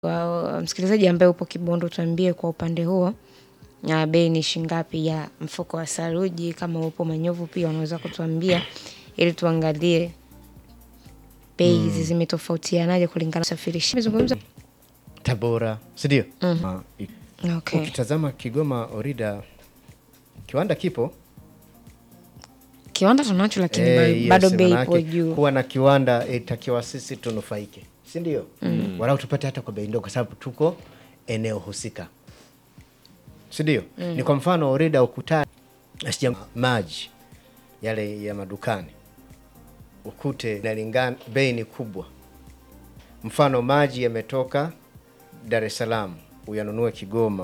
Kwa msikilizaji ambaye upo Kibondo tuambie kwa upande huo na bei ni shingapi ya mfuko wa saruji kama upo Manyovu pia unaweza kutuambia ili tuangalie bei hizi zimetofautianaje kulingana na usafirishaji. Nimezungumza Tabora, si ndio? Ah, i- okay. Ukitazama Kigoma Orida kiwanda kipo Kiwanda tunacho lakini Eh, ba- yes, bado bei ipo manake juu. Kuwa na kiwanda itakiwa sisi tunufaike, si ndio? Walau tupate hata kwa bei ndogo, kwa sababu tuko eneo husika, si ndio? Ni kwa mfano Orida ukutani asija maji yale ya madukani ukute inalingana, bei ni kubwa. Mfano maji yametoka Dar es Salaam uyanunue Kigoma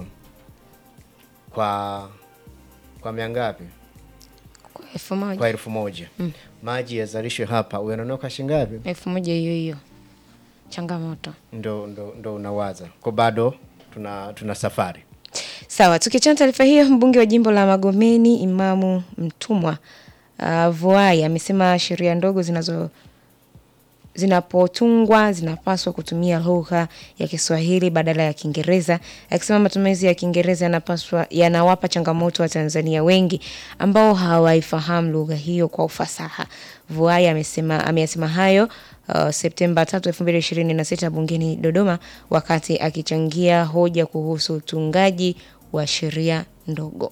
kwa kwa mia ngapi? Kwa elfu moja. kwa elfu moja maji yazalishwe hapa uyanunua kwa shilingi ngapi? elfu moja hiyo hiyo changamoto. Ndo, ndo, ndo unawaza kwa bado tuna, tuna safari Sawa, tukiachana taarifa hiyo, mbunge wa jimbo la Magomeni Imamu Mtumwa uh, Vuai amesema sheria ndogo zinazo zinapotungwa zinapaswa kutumia lugha ya Kiswahili badala ya Kiingereza, akisema matumizi ya Kiingereza yanapaswa yanawapa changamoto wa Tanzania wengi ambao hawaifahamu lugha hiyo kwa ufasaha. Vuai amesema ameyasema hayo uh, Septemba 3, 2026 bungeni Dodoma wakati akichangia hoja kuhusu utungaji wa sheria ndogo.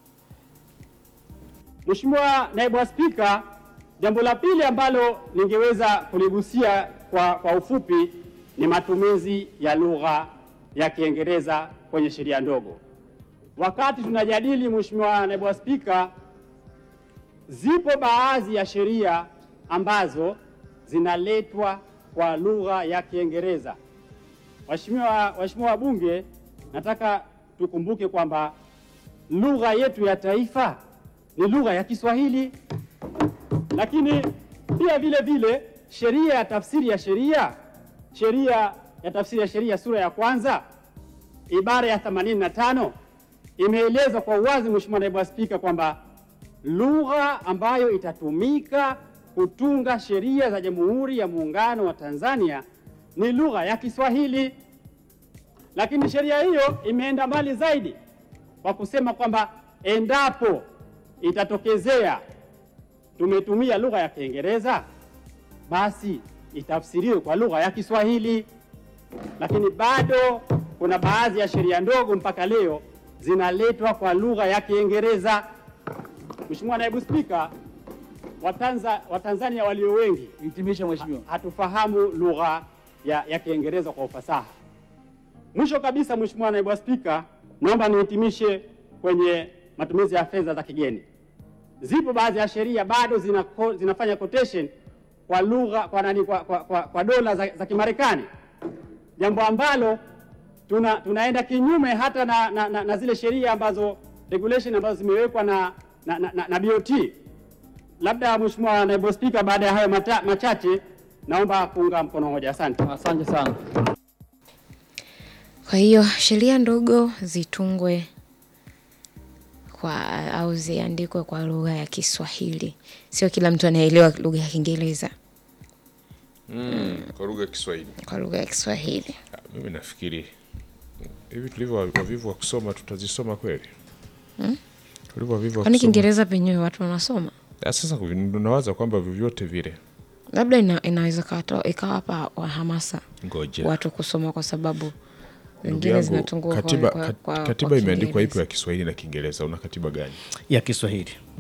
Mheshimiwa Naibu wa Spika, jambo la pili ambalo ningeweza kuligusia kwa, kwa ufupi ni matumizi ya lugha ya Kiingereza kwenye sheria ndogo. Wakati tunajadili, Mheshimiwa Naibu wa Spika, zipo baadhi ya sheria ambazo zinaletwa kwa lugha ya Kiingereza. Waheshimiwa waheshimiwa wabunge, nataka tukumbuke kwamba lugha yetu ya taifa ni lugha ya Kiswahili, lakini pia vile vile sheria ya tafsiri ya sheria, sheria ya tafsiri ya sheria sura ya kwanza ibara ya 85 imeelezwa kwa uwazi, Mheshimiwa Naibu wa Spika, kwamba lugha ambayo itatumika kutunga sheria za Jamhuri ya Muungano wa Tanzania ni lugha ya Kiswahili. Lakini sheria hiyo imeenda mbali zaidi kwa kusema kwamba endapo itatokezea tumetumia lugha ya Kiingereza, basi itafsiriwe kwa lugha ya Kiswahili. Lakini bado kuna baadhi ya sheria ndogo mpaka leo zinaletwa kwa lugha ya Kiingereza. Mheshimiwa Naibu Spika, Watanza, Watanzania walio wengi Hitimisha mheshimiwa. hatufahamu lugha ya, ya Kiingereza kwa ufasaha. Mwisho kabisa, Mheshimiwa Naibu wa Spika, naomba nihitimishe kwenye matumizi ya fedha za kigeni. Zipo baadhi ya sheria bado zina, zinafanya quotation kwa lugha kwa nani kwa, kwa, kwa, kwa dola za, za Kimarekani, jambo ambalo tuna, tunaenda kinyume hata na, na, na, na zile sheria ambazo regulation ambazo zimewekwa na, na, na, na, na BOT. Labda Mheshimiwa Naibu Spika, baada ya hayo mata, machache naomba kuunga mkono hoja. Asante. Asante sana. Kwa hiyo sheria ndogo zitungwe kwa au ziandikwe kwa lugha ya Kiswahili. Sio kila mtu anaelewa lugha ya Kiingereza, Mm, kwa lugha ya Kiswahili. kwa lugha ya Kiswahili. Ah, Mimi nafikiri hivi tulivyo wavivu wa kusoma tutazisoma kweli? Tulivyo wavivu wa Kwani kusoma. Kiingereza penyewe watu wanasoma? Ah, Sasa kuvi- nawaza kwamba vyovyote vile, Labda ina, inaweza kato- ikawapa wa hamasa ngoja watu kusoma kwa sababu Ndugu wengine yangu, zinatungwa katiba, kwa, kwa, kat- kwa, katiba kwa imeandikwa ipo Kiingereza. ya Kiswahili na Kiingereza. Una katiba gani? ya Kiswahili.